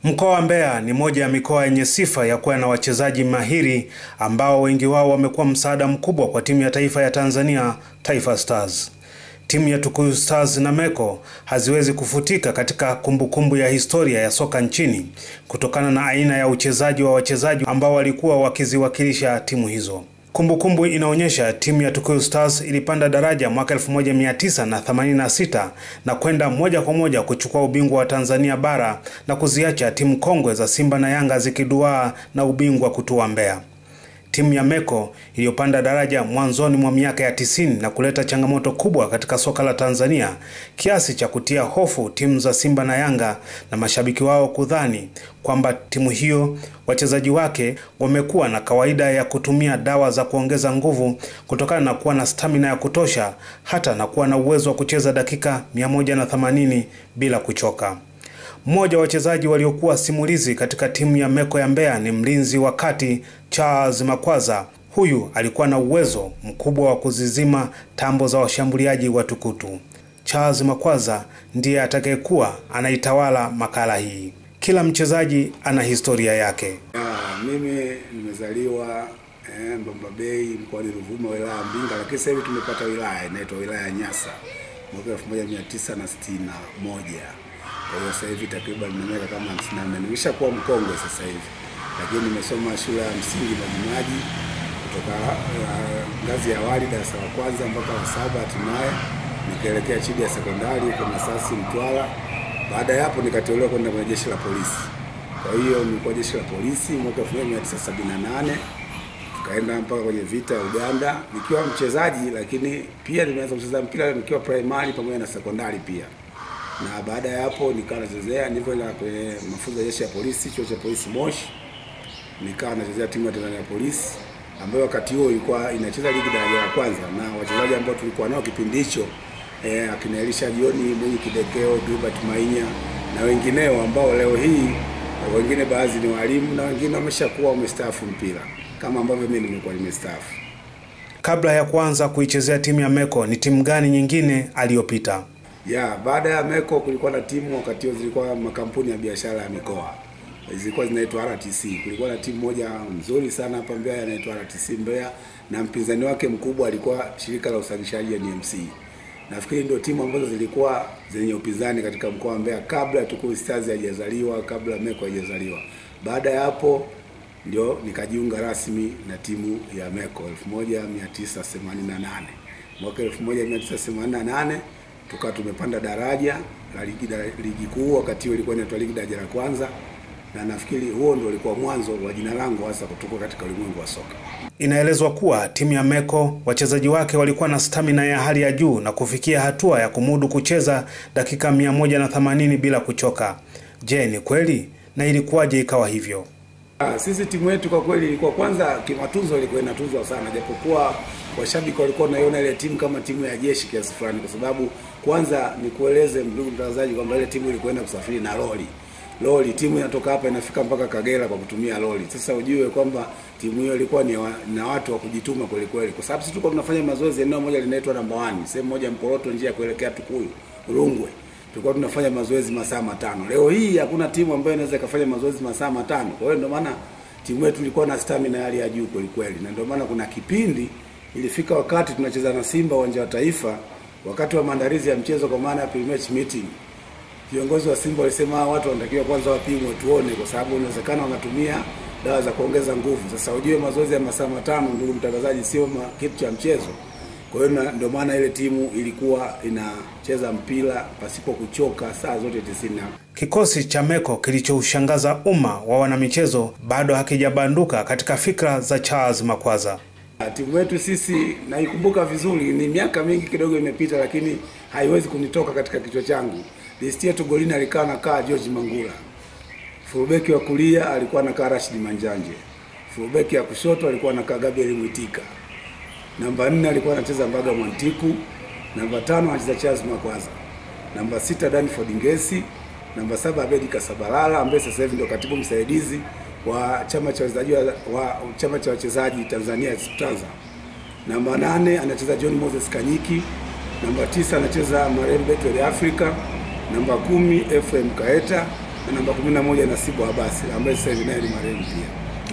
Mkoa wa Mbeya ni moja ya mikoa yenye sifa ya kuwa na wachezaji mahiri ambao wengi wao wamekuwa msaada mkubwa kwa timu ya taifa ya Tanzania, Taifa Stars. Timu ya Tukuyu Stars na Meko haziwezi kufutika katika kumbukumbu kumbu ya historia ya soka nchini kutokana na aina ya uchezaji wa wachezaji ambao walikuwa wakiziwakilisha timu hizo. Kumbukumbu kumbu inaonyesha timu ya Tukuyu Stars ilipanda daraja mwaka 1986 na kwenda moja kwa moja kuchukua ubingwa wa Tanzania bara na kuziacha timu kongwe za Simba na Yanga zikiduaa na ubingwa kutua Mbeya. Timu ya Meko iliyopanda daraja mwanzoni mwa miaka ya tisini na kuleta changamoto kubwa katika soka la Tanzania kiasi cha kutia hofu timu za Simba na Yanga na mashabiki wao kudhani kwamba timu hiyo wachezaji wake wamekuwa na kawaida ya kutumia dawa za kuongeza nguvu kutokana na kuwa na stamina ya kutosha hata na kuwa na uwezo wa kucheza dakika 180 bila kuchoka. Mmoja wa wachezaji waliokuwa simulizi katika timu ya Meko ya Mbeya ni mlinzi wa kati Charles Makwaza. Huyu alikuwa na uwezo mkubwa wa kuzizima tambo za washambuliaji wa tukutu. Charles Makwaza ndiye atakayekuwa anaitawala makala hii. Kila mchezaji ana historia yake. Ya, mimi nimezaliwa eh, Mbamba Bay mkoani Ruvuma wilaya ya Mbinga, lakini sasa hivi tumepata wilaya inaitwa wilaya ya Nyasa mwaka 1961. Kwa hiyo sasa hivi takriban na miaka kama 54. Nimeshakuwa mkongwe sasa hivi, lakini nimesoma shule ya msingi Majimaji kutoka uh, ngazi ya awali darasa la kwanza mpaka la saba, hatimaye nikaelekea chini ya sekondari huko Masasi Mtwara. Baada ya hapo nikateuliwa kwenda kwenye jeshi la polisi. Kwa hiyo nilikuwa jeshi la polisi mwaka 1978 tukaenda mpaka kwenye vita ya Uganda nikiwa mchezaji, lakini pia nimeanza kucheza mpira nikiwa primary pamoja na sekondari pia na baada ya hapo nikawa nachezea nilivyoenda kwenye mafunzo ya jeshi ya polisi, chuo cha polisi Moshi, nikawa nachezea timu ya Tanzania Polisi ambayo wakati huo ilikuwa inacheza ligi daraja la kwanza, na wachezaji ambao tulikuwa nao kipindi hicho eh, akina Elisha Jioni, Mwinyi Kidekeo, Gilbert Mainya na wengineo ambao leo hii wengine baadhi ni walimu na wengine wameshakuwa wamestaafu mpira kama ambavyo mimi nimekuwa nimestaafu. Kabla ya kuanza kuichezea timu ya Meko, ni timu gani nyingine aliyopita? Ya, baada ya Meko kulikuwa na timu wakati huo zilikuwa makampuni ya biashara ya mikoa. Zilikuwa zinaitwa RTC. Kulikuwa na timu moja nzuri sana hapa Mbeya inaitwa RTC Mbeya na mpinzani wake mkubwa alikuwa shirika la usafirishaji ya NMC. Nafikiri ndio timu ambazo zilikuwa zenye upinzani katika mkoa wa Mbeya kabla Tukuyu Stars haijazaliwa, kabla Meko haijazaliwa. Baada ya hapo ndio nikajiunga rasmi na timu ya Meko 1988. Mwaka 1988 tukawa tumepanda daraja la ligi, ligi kuu. Wakati huo ilikuwa inaitwa ligi daraja la kwanza, na nafikiri huo ndio ulikuwa mwanzo wa jina langu hasa kutoka katika ulimwengu wa soka. Inaelezwa kuwa timu ya Meko wachezaji wake walikuwa na stamina ya hali ya juu na kufikia hatua ya kumudu kucheza dakika 180 bila kuchoka. Je, ni kweli na ilikuwaje ikawa hivyo? Ah, sisi timu yetu kwa kweli ilikuwa kwanza kimatunzo ilikuwa inatuzwa sana, japokuwa washabiki walikuwa wanaiona ile timu kama timu ya jeshi kiasi fulani, kwa sababu kwanza nikueleze ndugu mtangazaji kwamba ile timu ilikwenda kusafiri na lori lori. Timu inatoka hapa inafika mpaka Kagera kwa kutumia lori. Sasa ujue kwamba timu hiyo ilikuwa ni wa, na watu wa kujituma kweli kweli, kwa sababu sisi tulikuwa tunafanya mazoezi eneo moja linaitwa namba 1 sehemu moja Mporoto, njia ya kuelekea Tukuyu Rungwe tulikuwa tunafanya mazoezi masaa matano. Leo hii hakuna timu ambayo inaweza ikafanya mazoezi masaa matano. Kwa hiyo ndio maana timu yetu ilikuwa na stamina hali ya juu kweli kweli, na ndio maana kuna kipindi ilifika wakati tunacheza na Simba uwanja wa Taifa, wakati wa maandalizi ya mchezo, kwa maana ya pre-match meeting, viongozi wa Simba walisema watu wanatakiwa kwanza wapimwe, tuone, kwa sababu inawezekana wanatumia dawa za kuongeza nguvu. Sasa ujue mazoezi ya masaa matano, ndugu mtangazaji, sio kitu cha mchezo. Kwa hiyo ndio maana ile timu ilikuwa inacheza mpira pasipo kuchoka saa zote tisini. Kikosi cha Meko kilichoushangaza umma wa wanamichezo bado hakijabanduka katika fikra za Charles Makwaza. Timu yetu sisi naikumbuka vizuri, ni miaka mingi kidogo imepita, lakini haiwezi kunitoka katika kichwa changu. Listi yetu golini alikaa nakaa George Mangula, fullbeki wa kulia alikuwa anakaa Rashid Manjanje, fullbeki ya kushoto alikuwa anakaa Gabriel Mwitika namba nne alikuwa anacheza Mbaga Mwantiku, namba tano anacheza Charles Makwaza, namba sita Danford Ngesi, namba saba Abedi Kasabalala ambaye sasa hivi ndio katibu msaidizi wa chama cha wachezaji wa, wa chama cha wachezaji Tanzania Tanza. Namba nane anacheza John Moses Kanyiki, namba tisa anacheza Marem Betwell Africa, namba kumi Ephraim Kaeta, na namba 11 Nasibu Abasi ambaye sasa hivi naye ni marehemu pia.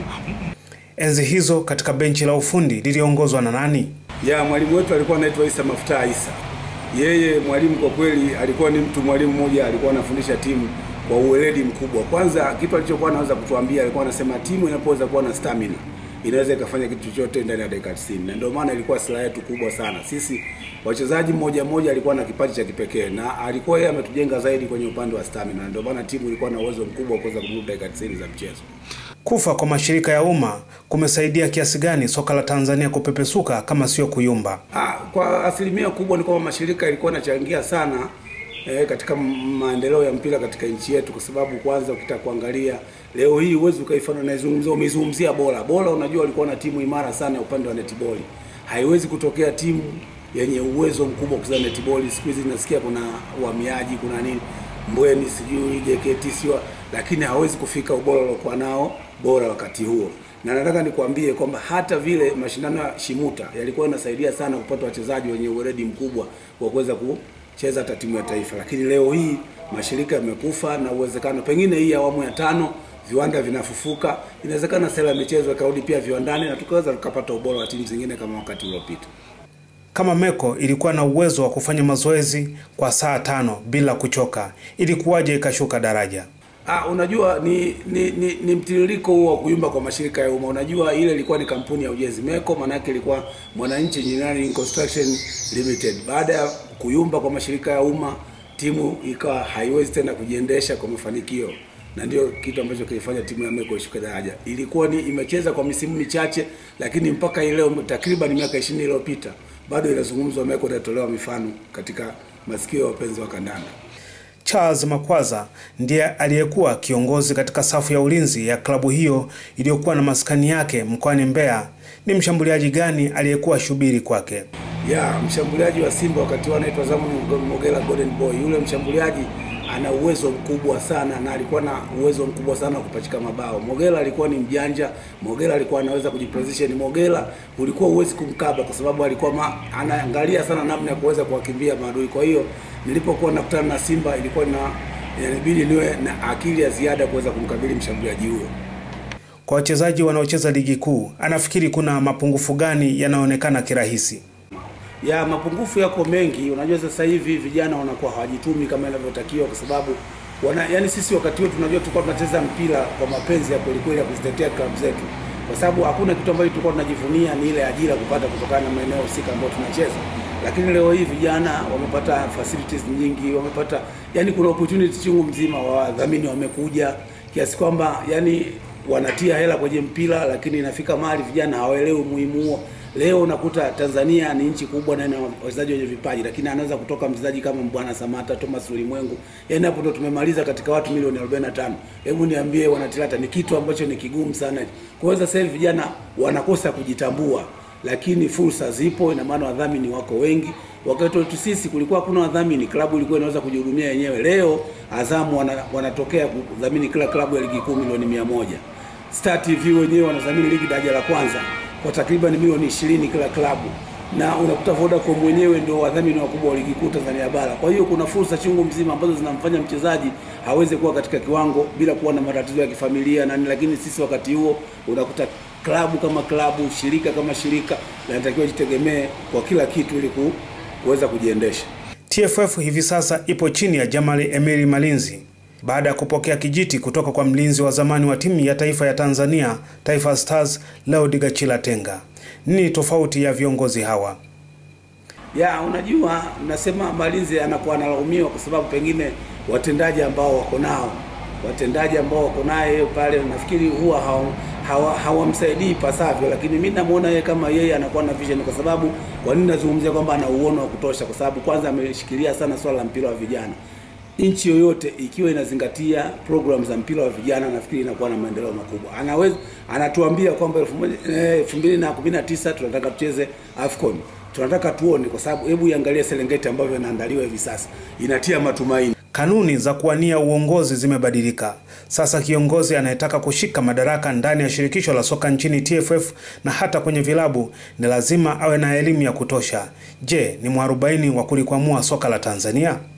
Enzi hizo katika benchi la ufundi liliongozwa na nani? Ya mwalimu wetu alikuwa anaitwa Isa Maftaa Isa. Yeye mwalimu kwa kweli alikuwa ni mtu mwalimu mmoja, alikuwa anafundisha timu kwa uweledi mkubwa. Kwanza kitu alichokuwa anaweza kutuambia, alikuwa anasema timu inapoweza kuwa na stamina inaweza ikafanya kitu chochote ndani ya dakika 90, na ndio maana ilikuwa silaha yetu kubwa sana sisi wachezaji. Mmoja mmoja alikuwa na kipaji cha kipekee, na alikuwa yeye ametujenga zaidi kwenye upande wa stamina, na ndio maana timu ilikuwa na uwezo mkubwa wa kuweza kumudu dakika 90 za mchezo. Kufa kwa mashirika ya umma kumesaidia kiasi gani soka la Tanzania kupepesuka kama sio kuyumba? Ah, kwa asilimia kubwa ni kwamba mashirika yalikuwa yanachangia sana eh, katika maendeleo ya mpira katika nchi yetu, kwa sababu kwanza ukitaka kuangalia leo hii huwezi ukaifanya naizungumzia, umeizungumzia bora bora. Unajua walikuwa na timu imara sana ya upande wa netball, haiwezi kutokea timu yenye uwezo mkubwa kucheza netball. Siku hizi nasikia kuna uhamiaji, kuna nini Mbweni, sijui JKT sio, lakini hawezi kufika ubora uliokuwa nao bora wakati huo na nataka nikwambie kwamba hata vile mashindano ya Shimuta yalikuwa yanasaidia sana kupata wachezaji wenye uweredi mkubwa wa kuweza kucheza hata timu ya taifa, lakini leo hii mashirika yamekufa, na uwezekano pengine hii awamu ya tano viwanda vinafufuka, inawezekana sera ya michezo ikarudi pia viwandani na tukaweza tukapata ubora wa timu zingine kama wakati uliopita. Kama Meko ilikuwa na uwezo wa kufanya mazoezi kwa saa tano bila kuchoka, ilikuwaje ikashuka daraja? Ah, unajua ni ni, ni, ni mtiririko huo wa kuyumba kwa mashirika ya umma. Unajua ile ilikuwa ni kampuni ya ujenzi Meko, maana yake ilikuwa Mwananchi Engineering Construction Limited. Baada ya kuyumba kwa mashirika ya umma, timu ikawa haiwezi tena kujiendesha kwa mafanikio, na ndio kitu ambacho kilifanya timu ya Meko ishuke daraja. Ilikuwa ni imecheza kwa misimu michache, lakini mpaka hii leo takriban miaka 20 iliyopita bado inazungumzwa Meko, inatolewa mifano katika masikio ya wapenzi wa kandanda. Charles Makwaza ndiye aliyekuwa kiongozi katika safu ya ulinzi ya klabu hiyo iliyokuwa na maskani yake mkoani Mbeya. Ni mshambuliaji gani aliyekuwa shubiri kwake? Ya mshambuliaji wa Simba wakati huo anaitwa Zamani Mogela Golden Boy. Yule mshambuliaji ana uwezo mkubwa sana na alikuwa na uwezo mkubwa sana wa kupachika mabao. Mogela alikuwa ni mjanja, Mogela alikuwa anaweza kujiposition. Mogela ulikuwa uwezi kumkaba kwa sababu alikuwa ma, anaangalia sana namna ya kuweza kuwakimbia maadui. Kwa hiyo nilipokuwa nakutana na Simba ilikuwa na inabidi niwe na akili ya ziada kuweza kumkabili mshambuliaji huyo. Kwa wachezaji wanaocheza ligi kuu, anafikiri kuna mapungufu gani yanaonekana kirahisi? ya mapungufu yako mengi. Unajua sasa hivi vijana wanakuwa hawajitumi kama inavyotakiwa, kwa sababu wana, yani sisi wakati huo tunajua tulikuwa tunacheza mpira kwa mapenzi ya kweli kweli ya kuzitetea klabu zetu, kwa sababu hakuna kitu ambacho tulikuwa tunajivunia ni ile ajira kupata kutokana na maeneo husika ambayo tunacheza. Lakini leo hii vijana wamepata facilities nyingi, wamepata yani, kuna opportunity chungu mzima, wadhamini wamekuja kiasi kwamba yani wanatia hela kwenye mpira, lakini inafika mahali vijana hawaelewi umuhimu huo. Leo unakuta Tanzania ni nchi kubwa na ina wachezaji wenye vipaji, lakini anaweza kutoka mchezaji kama Mbwana Samata, Thomas Ulimwengu. Yaani hapo ndo tumemaliza katika watu milioni 45. Hebu niambie wanatilata, ni kitu ambacho ni kigumu sana. Kwa hiyo sasa hivi vijana wanakosa kujitambua, lakini fursa zipo, ina maana wadhamini wako wengi. Wakati wetu sisi kulikuwa hakuna wadhamini, klabu ilikuwa inaweza kujihudumia yenyewe. Leo Azamu wana, wanatokea kudhamini kila klabu ya ligi kuu milioni mia moja. Star TV wenyewe wanadhamini ligi daraja la kwanza kwa takriban milioni 20 kila klabu, na unakuta Vodacom wenyewe ndio wadhamini wakubwa wa ligi kuu Tanzania bara. Kwa hiyo kuna fursa chungu mzima ambazo zinamfanya mchezaji haweze kuwa katika kiwango bila kuwa na matatizo ya kifamilia na, lakini sisi wakati huo unakuta klabu kama klabu, shirika kama shirika linatakiwa jitegemee kwa kila kitu ili kuweza kujiendesha. TFF hivi sasa ipo chini ya Jamali Emiri Malinzi baada ya kupokea kijiti kutoka kwa mlinzi wa zamani wa timu ya taifa ya Tanzania Taifa Stars Leod Gachila Tenga. Nini tofauti ya viongozi hawa? Ya, unajua nasema Malinzi anakuwa analaumiwa kwa sababu pengine watendaji ambao wako nao watendaji ambao wako naye pale nafikiri huwa hawamsaidii hawa, hawa pasavyo, lakini mimi namuona yeye kama yeye anakuwa na vision. Kwa sababu kwa nini nazungumzia kwamba ana uono wa kutosha? Kwa sababu kwanza ameshikilia sana swala la mpira wa vijana nchi yoyote ikiwa inazingatia program za mpira wa vijana, nafikiri inakuwa na maendeleo makubwa. Anaweza anatuambia kwamba elfu mbili na kumi na tisa tunataka tucheze AFCON, tunataka tuone, kwa sababu hebu iangalie Serengeti ambavyo inaandaliwa hivi sasa, inatia matumaini. Kanuni za kuwania uongozi zimebadilika. Sasa kiongozi anayetaka kushika madaraka ndani ya shirikisho la soka nchini TFF na hata kwenye vilabu ni lazima awe na elimu ya kutosha. Je, ni mwarobaini wa kulikwamua soka la Tanzania?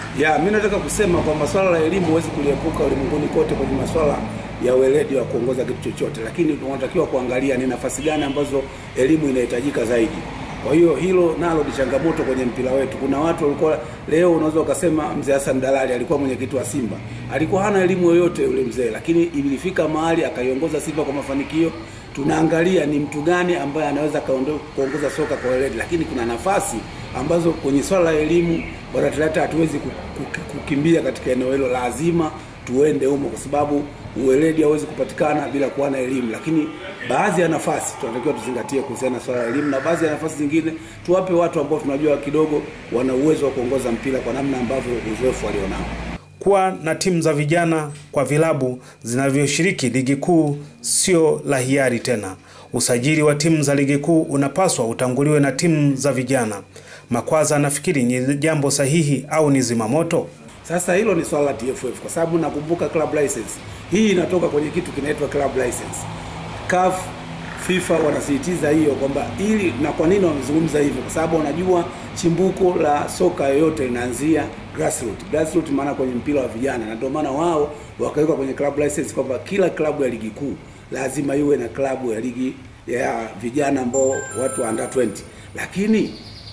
Ya, mimi nataka kusema kwamba swala la elimu huwezi kuliepuka ulimwenguni kote kwenye masuala ya weledi wa kuongoza kitu chochote, lakini tunatakiwa kuangalia ni nafasi gani ambazo elimu inahitajika zaidi. Kwa hiyo hilo nalo ni changamoto kwenye mpira wetu. Kuna watu walikuwa leo, unaweza ukasema mzee Hassan Dalali alikuwa mwenyekiti wa Simba, alikuwa hana elimu yoyote yule mzee, lakini ilifika mahali akaiongoza Simba kwa mafanikio. Tunaangalia ni mtu gani ambaye anaweza kaondo- kuongoza soka kwa weledi, lakini kuna nafasi ambazo kwenye swala la elimu bwana Talata hatuwezi ku- ku- kukimbia katika eneo hilo, lazima tuende humo, kwa sababu uweledi hauwezi kupatikana bila kuwa na elimu. Lakini baadhi ya nafasi tunatakiwa tuzingatie kuhusiana na swala la elimu, na baadhi ya nafasi zingine tuwape watu ambao tunajua kidogo wana uwezo wa kuongoza mpira kwa namna ambavyo uzoefu walionao. Kuwa na timu za vijana kwa vilabu zinavyoshiriki ligi kuu sio la hiari tena. Usajili wa timu za ligi kuu unapaswa utanguliwe na timu za vijana. Makwaza anafikiri ni jambo sahihi au ni zimamoto? Sasa hilo ni swala la TFF kwa sababu nakumbuka club license hii inatoka kwenye kitu kinaitwa club license. CAF, FIFA wanasisitiza hiyo kwamba ili, na kwa nini wamezungumza hivyo? Kwa sababu wanajua chimbuko la soka yoyote inaanzia grassroots. Grassroots maana kwenye mpira wa vijana, na ndio maana wao wakaweka kwenye club license kwamba kila klabu ya ligi kuu lazima iwe na klabu ya ligi ya vijana ambao watu wa under 20 lakini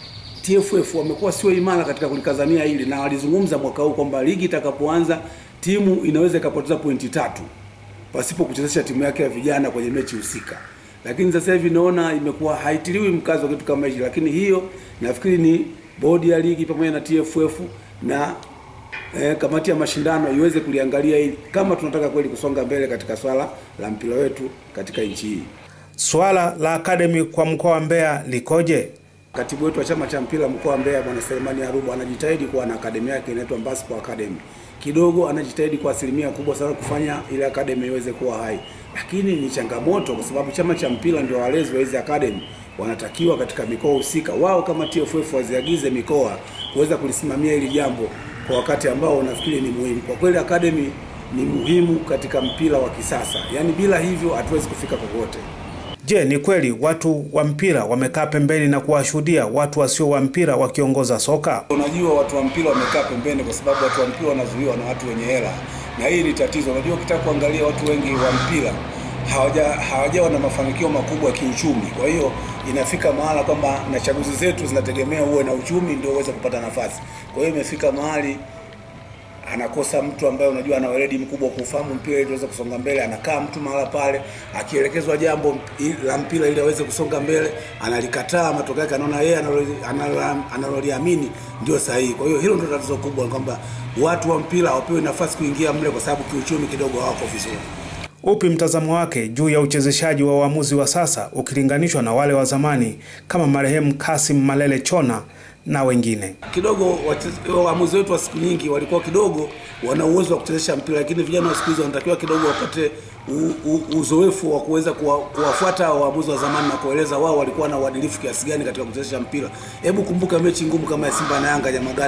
TFF wamekuwa sio imara katika kulikazania hili na walizungumza mwaka huu kwamba ligi itakapoanza timu inaweza ikapoteza pointi tatu pasipo kuchezesha timu yake ya vijana kwenye mechi husika. Lakini sasa hivi naona imekuwa haitiliwi mkazo kitu kama hicho, lakini hiyo nafikiri ni bodi ya ligi pamoja na TFF na eh, kamati ya mashindano iweze kuliangalia hili kama tunataka kweli kusonga mbele katika swala la mpira wetu katika nchi hii. Swala la akademi kwa mkoa wa Mbeya likoje? Katibu wetu wa chama cha mpira mkoa wa Mbeya Bwana Selemani Arubu anajitahidi kuwa na akademi yake inaitwa Mbaspo Academy. Kidogo anajitahidi kwa asilimia kubwa sana kufanya ile akademi iweze kuwa hai, lakini ni changamoto kwa sababu chama cha mpira ndio walezi wa hizi akademi, wanatakiwa katika mikoa husika wao kama TFF waziagize mikoa kuweza kulisimamia hili jambo kwa wakati ambao nafikiri ni muhimu. Kwa kweli akademi ni muhimu katika mpira wa kisasa, yaani bila hivyo hatuwezi kufika kokote. Je, ni kweli watu wa mpira wamekaa pembeni na kuwashuhudia watu wasio wa mpira wakiongoza soka? Unajua, watu wa mpira wamekaa pembeni kwa sababu watu wa mpira wanazuiwa na watu wenye hela, na hii ni tatizo. Unajua, ukitaka kuangalia watu wengi wa mpira hawaja hawajawa na mafanikio makubwa ya kiuchumi. Kwa hiyo inafika mahala kwamba na chaguzi zetu zinategemea uwe na uchumi ndio uweze kupata nafasi. Kwa hiyo imefika mahali anakosa mtu ambaye unajua ana weledi mkubwa kufahamu mpira ili tuweze kusonga mbele. Anakaa mtu mahala pale, akielekezwa jambo i- la mpira ili aweze kusonga mbele, analikataa. Matokeo yake anaona yeye analoli- analo- analoliamini ndio sahihi. Kwa hiyo hilo ndio tatizo kubwa, kwamba watu wa mpira hawapewi nafasi kuingia mle kwa sababu kiuchumi kidogo hawako vizuri. Upi mtazamo wake juu ya uchezeshaji wa waamuzi wa sasa ukilinganishwa na wale wa zamani kama marehemu Kasim Malele Chona na wengine? kidogo wache- waamuzi wetu wa siku nyingi walikuwa kidogo wana uwezo wa kuchezesha mpira, lakini vijana wa siku hizi wanatakiwa kidogo wapate u, u, uzoefu wa kuweza kuwa, kuwafuata waamuzi wa zamani na kueleza wao walikuwa na uadilifu kiasi gani katika kuchezesha mpira. Hebu kumbuka mechi ngumu kama ya Simba na Yanga Nyamagana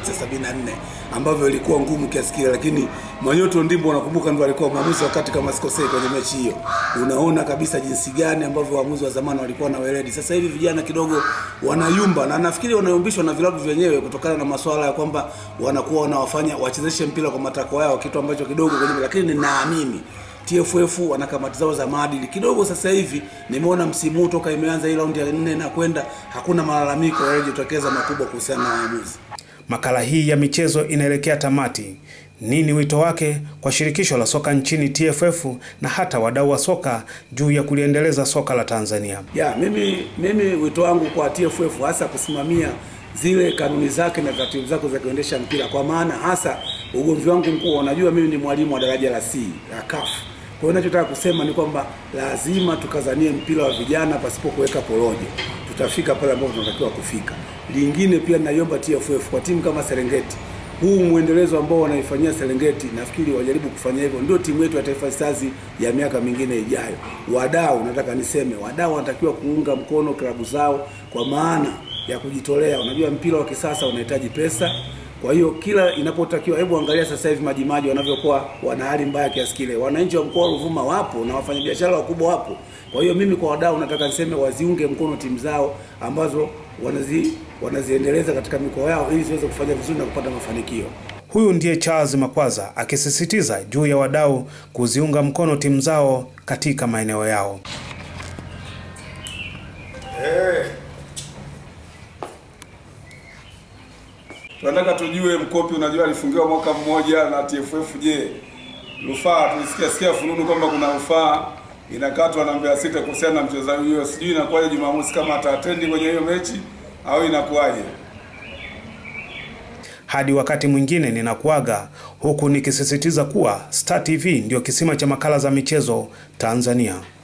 1974 ambavyo ilikuwa ngumu kiasi kile, lakini Manyoto Ndimbo nakumbuka ndio alikuwa mwamuzi wakati kama sikosei kwenye mechi hiyo. Unaona kabisa jinsi gani ambavyo waamuzi wa zamani walikuwa na weledi. Sasa hivi vijana kidogo wanayumba, na nafikiri wanayumbishwa na vilabu vyenyewe kutokana na masuala ya kwamba wanakuwa wanawafanya wachezeshe mpira kwa matakwa yao, kitu ambacho kidogo kwenye, lakini ninaamini TFF wana kamati zao za maadili kidogo. Sasa hivi nimeona msimu huu toka imeanza hii raundi ya nne na kwenda, hakuna malalamiko yaliyojitokeza makubwa kuhusiana na waamuzi. Makala hii ya michezo inaelekea tamati. Nini wito wake kwa shirikisho la soka nchini TFF na hata wadau wa soka juu ya kuliendeleza soka la Tanzania? Ya, mimi mimi wito wangu kwa TFF hasa kusimamia zile kanuni zake na taratibu zake za kuendesha mpira, kwa maana hasa ugomvi wangu mkuu, unajua mimi ni mwalimu wa daraja la C la CAF. Kwa hiyo ninachotaka kusema ni kwamba lazima tukazanie mpira wa vijana pasipo kuweka porojo, tutafika pale ambapo tunatakiwa kufika. Lingine pia naiomba TFF kwa timu kama Serengeti huu mwendelezo ambao wanaifanyia Serengeti, nafikiri wajaribu kufanya hivyo, ndio timu yetu ya Taifa Stars ya miaka mingine ijayo. Wadau, nataka niseme, wadau wanatakiwa kuunga mkono klabu zao kwa maana ya kujitolea. Unajua mpira wa kisasa unahitaji pesa, kwa hiyo kila inapotakiwa, hebu angalia sasa hivi Majimaji wanavyokuwa wana hali mbaya kiasi kile. Wananchi wa mkoa wa Ruvuma wapo na wafanyabiashara wakubwa wapo. Kwa hiyo mimi kwa wadau nataka niseme waziunge mkono timu zao ambazo wanazi wanaziendeleza katika mikoa yao ili ziweze kufanya vizuri na kupata mafanikio. Huyu ndiye Charles Makwaza akisisitiza juu ya wadau kuziunga mkono timu zao katika maeneo yao. Tunataka tujue Mkopi, unajua alifungiwa mwaka mmoja na TFF. Je, rufaa tulisikia sikia fununu kwamba kuna rufaa inakatwa na Mbeya City kuhusiana na mchezaji huyo, sijui inakuwaje Jumamosi, kama ataatendi kwenye hiyo mechi au inakuwaje? Hadi wakati mwingine ninakuaga huku nikisisitiza kuwa Star TV ndio kisima cha makala za michezo Tanzania.